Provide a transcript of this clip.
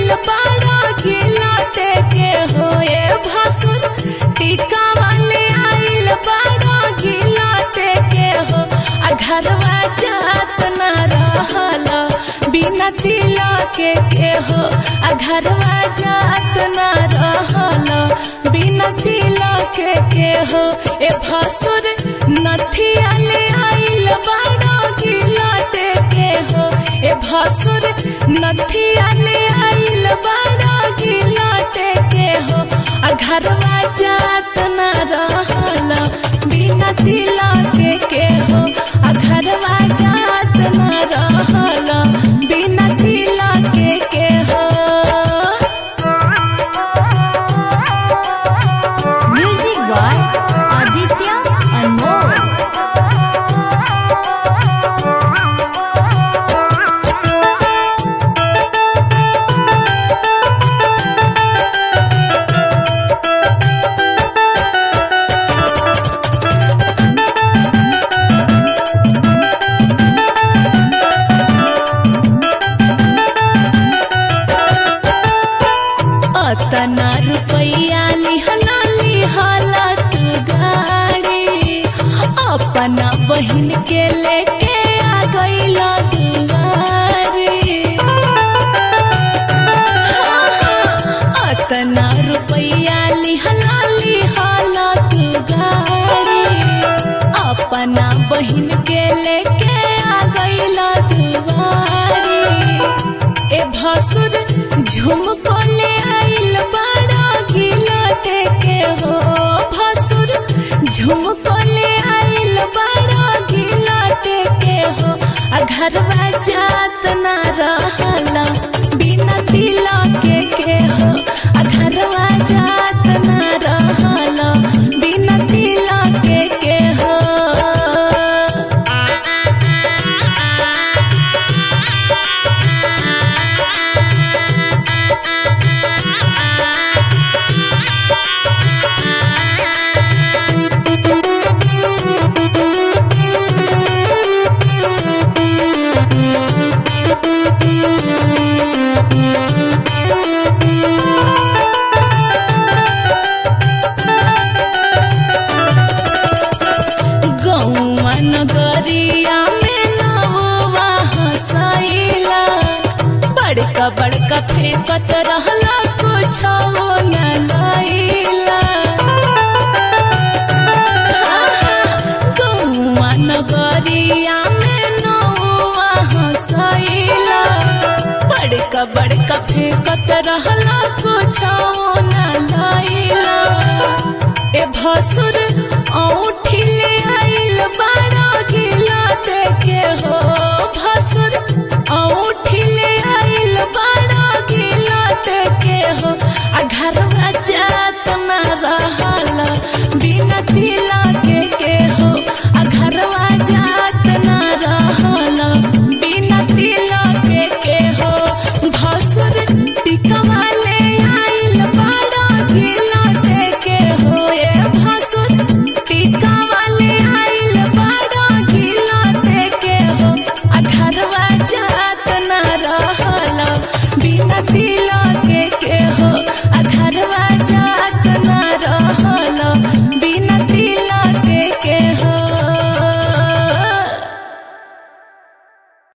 आइल बाड़ा गिलटे के होए भासुर टीका वाले आइल बाड़ा गिलटे के हो आ घरवा जात ना रहल बिना तिलक के के हो आ घरवा जात ना रहल बिना तिलक के के हो ए भासुर नथिया ले आइल बाड़ा गिलटे के हो ए भासुर नथिया ले आइल बाड़ा गिलटे के हो आ घरवा जात ना रहल बिना तिलक के के हो आ घरवा जात ना रहल बिना तिलक के के हो म्यूजिक बाय आदित्य अनमोल अतना रुपैया लिहला लिहला तू गाड़ी अपना बहिन के लेके आ गईला दुआरी हाँ, हाँ, अतना रुपैया लिहला लिहला तू गाड़ी अपना बहिन के लेके आ गईला दुआरी ए भसुर झुमको ले आइल बाड़ा गिलटे के हो भसुर झुमको ले आइल बाड़ा गिलटे के हो आ घरवा जात ना रहला बिना तिलक के के हो आ घरवा जात ना रहला बिना तिलक के के हो गौवा नगरिया में नौवा हंसैला बड़का बड़का फेंकत रहला कुछ न लैला गौवा नगरिया में नौवा हंसैला बड़का बड़का फेंकत रहला कुछ न लैला ए भसुर